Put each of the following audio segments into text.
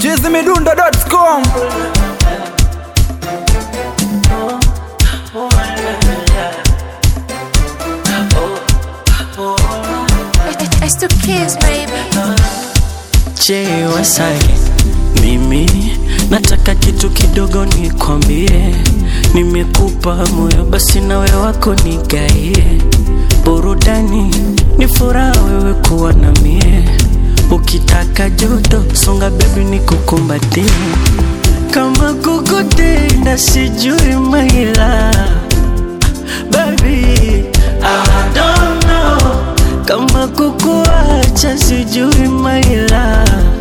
chizimidundo.com It's the kids, baby. Je, Wasake, mimi nataka kitu kidogo nikwambie. Nimekupa moyo, basi nawe wako nigaie. Burudani ni furaha wewe kuwa na mie. Ukitaka joto, songa bebi nikukumbatie. Kama kukutenda sijui maila Baby, I don't know kama kukuacha sijui maila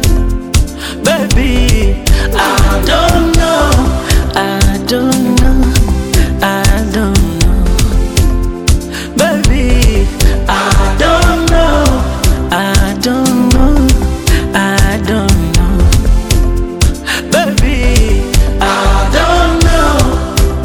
Baby, I don't know, I don't know, I don't know Baby, I don't know, I don't know, I don't know Baby, I don't know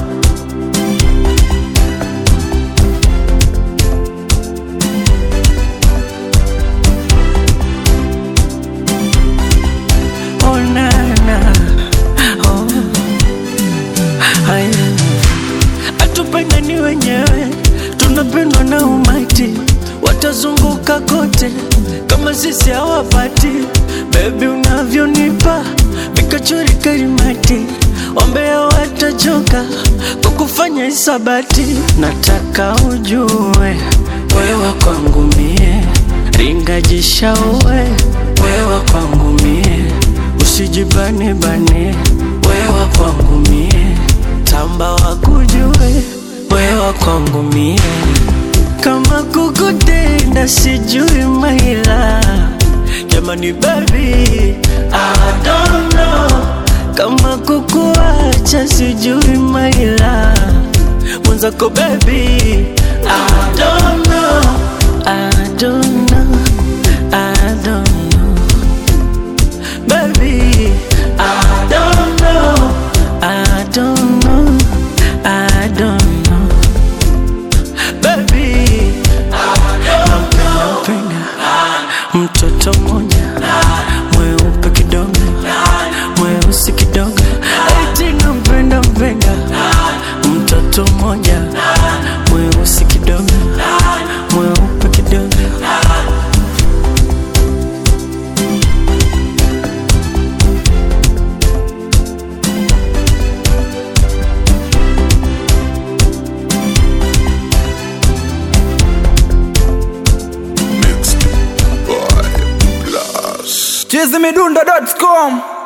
Oh na na oh. Haya, hatupendani wenyewe, tunapendwa na umati, watazunguka kote kama sisi hawapati. Bebi, unavyonipa vikachori karimati, wambea watachoka kwa kufanya hisabati. Nataka ujue wewe kwangu mie, ringajisha uwe wewe kwangu mie usijibane bane wewa kwangu mie tamba wakujue wewa kwangu mie kama kukutenda sijui maila jamani baby I don't know kama kukuacha sijui maila mwenzako baby I don't know I don't know I don't know Baby, I don't know, I don't know, I don't know. Baby, nampenda mpenda mtoto mmoja mweupe kidogo, mweusi kidogo, eti nampenda mpenda mtoto mmoja mweusi kidogo, mweupe kidogo. chizimidundo.com